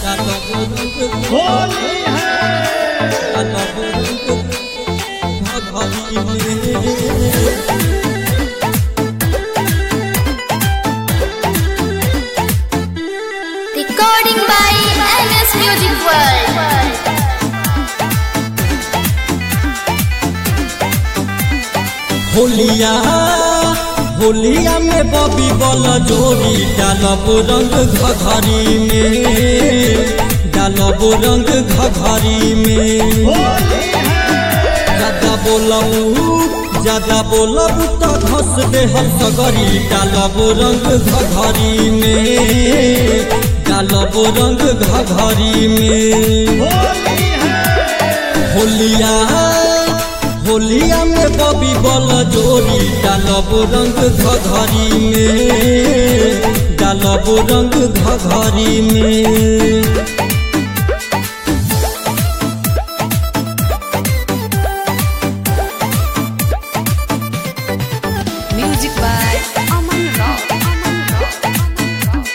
होली है Recording by NS Music World. होलिया होलिया में बबी बल जोड़ी डालब रंग घघरी में डालब रंग घघरी में होली है ज्यादा बोलबू ज्यादा बोलबू तो घस दे हम सगरी डालब रंग घघरी में डालब रंग घघरी में होली है होलिया होलिया में बबी बल जोड़ी डालब रंग घघरी में डालब रंग घघरी में Music by Aman Rao. Aman Rao.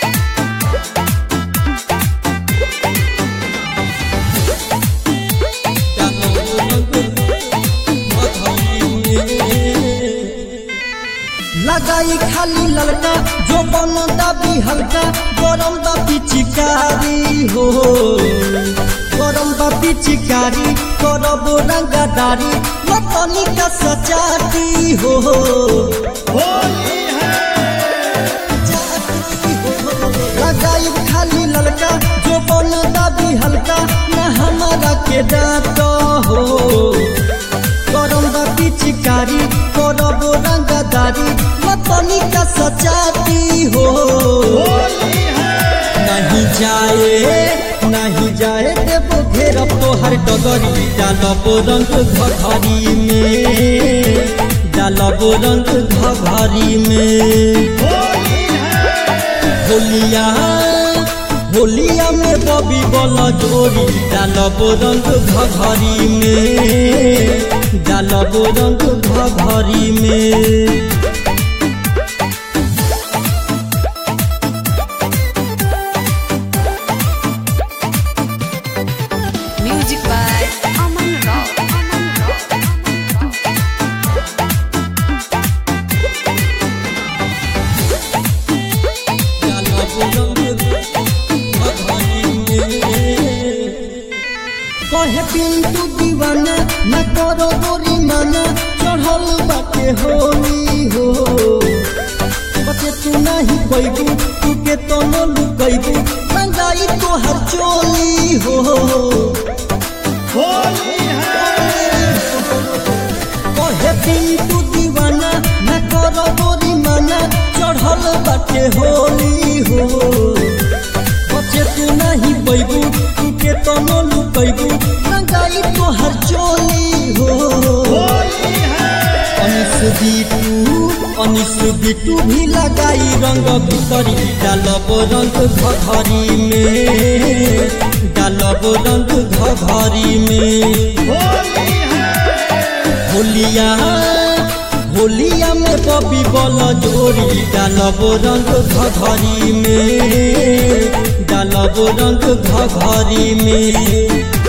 लगाई खाली ललका जो बन दाबी हल्का गरम दाबी चिकारी हो गरम दाबी चिकारी करब रंगदारी मतनी का सचाती हो होली है लगाई खाली ललका जो बन दाबी हल्का न हमारा के डाट हो करम बाती चिकारी करब रंगदारी मतनी का सचाती हो होली है नहीं जाए नहीं जाए देवो घेरब तोहर डगरी डालब रंग घघरी में डालब रंग घघरी में होली है होलिया होलिया में बबी बल जोड़ी डालब रंग घघरी में डालब रंग घघरी में Music by Aman Rao. Aman Rao. कहे पिंटू दीवाना न करो गोरी माना चढ़ल बाटे होली हो बचे तू नहीं पैबू तू के तो न लुकैबू रंगाई तोहर चोली हो होली है कहे पिंटू दीवाना न करो गोरी माना चढ़ल बाटे होली हो बचे तू नहीं पैबू तू के तो न लुकैबू रंगाई तोहर चोली हो होली है अनिस बिटू अनिस बिटू भी लगाई रंग भितरी डालब रंग घघरी में डालब रंग घघरी में होली है होलिया होलिया में बबी बल जोड़ी डालब रंग घघरी में डालब रंग घघरी में